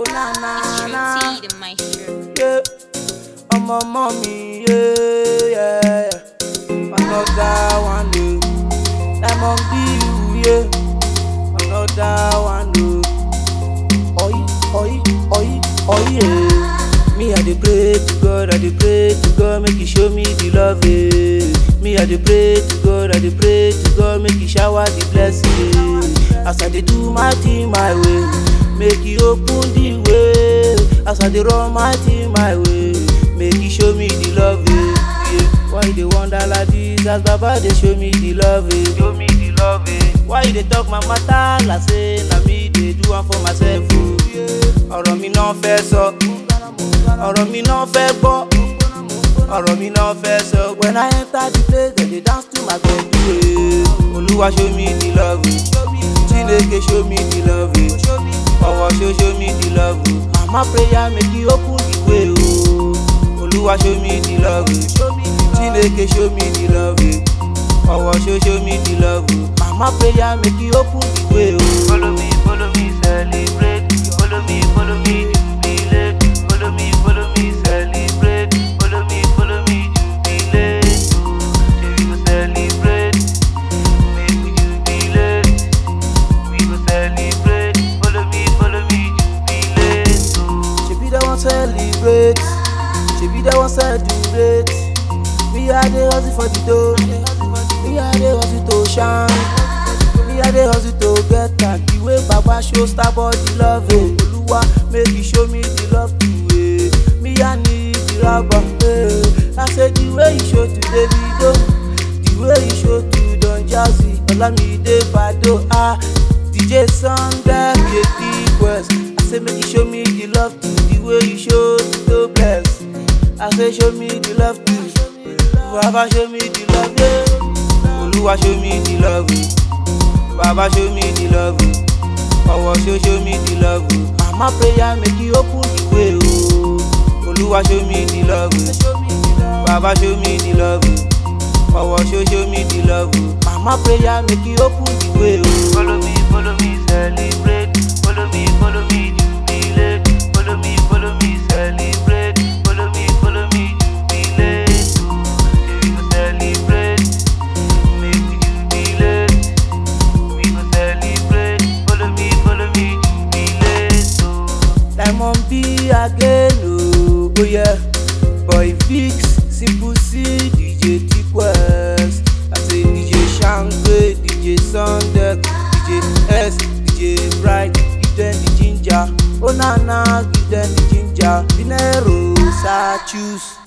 Oh na na na. It's True T, the maestro. Yeah. I'm a mommy, yeah, yeah. Another one, yeah. Diamond B, yeah. Another one, yeah. Oi, oi, oi, oi, yeah. Me, I dey pray to God, I dey pray to God, make He show me the love, eh. Me, I dey pray to God, I dey pray to God, make He shower the blessing. eh. As I dey do my thing my way, make He open the way. As I dey run my thing my way, make He show me the love, eh. Yeah. Why you dey wonder like this? As Baba dey show me the love, eh. Show me the love, eh. Why you dey talk my matter like say na me dey do am for myself, oh. Yeah. Ọ̀rọ̀ mi náà fẹ́ sọ, ọ̀rọ̀ mi náà fẹ́ gbọ́, ọ̀rọ̀ mi náà fẹ́ sọ. When I enter the place, dem dey dance to my gbedu, eh. Olúwa show me the love, eh. Chineke show me the love, eh. Ọwọ́ show show me the love, oh. Mama prayer make you open the way, oh. Olúwa show me the love, eh. Chineke show me the love, eh. Ọwọ́ show show me the love, oh. Mama prayer make you open the way, oh. Follow me, follow me, celebrate. Follow me, follow me, jubilate. Follow me, follow me, celebrate. Follow me, follow me, jubilate. Oh, say we go celebrate. Make we jubilate. We go celebrate. Follow me, follow me, jubilate. Oh, shebi that one celebrate. Shebi that one celebrate. We are the hustle for the dough. We are the hustle to shine. Me I dey hustle to get am the way baba show star body love eh Oluwa make you show me the love too eh me I need the rubber eh I say the way you show to Davido the way you show to Don Jazzy Olamide Bado ah DJ Sunday Yeti West I say make you show me the love too the way you show to Topless I say show me the love too Baba show me the love yeah Oluwa show me the love. eh. Baba show me the love, oh. Ọwọ́ show show me the love, oh. Mama prayer make you open the way, oh. Olúwa show me the love, oh. Baba show me the love, oh. Ọwọ́ show show me the love, oh. Mama prayer make you open the way, oh. Follow me, follow me, celebrate. Follow me, follow me, jubilate. Follow me, follow me, celebrate. Follow me, follow me, jubilate. Oh, say we go celebrate. Make we jubilate. We go celebrate. Follow me, follow me, jubilate. Oh. Diamond B again, oh, oh yeah. Boy Vix, Simple C, DJ T-Quest. I say DJ Shangwe, DJ Sunday, DJ S, DJ Bright. Give them the ginger. Oh na na, give them the ginger. Dinero, sa choose.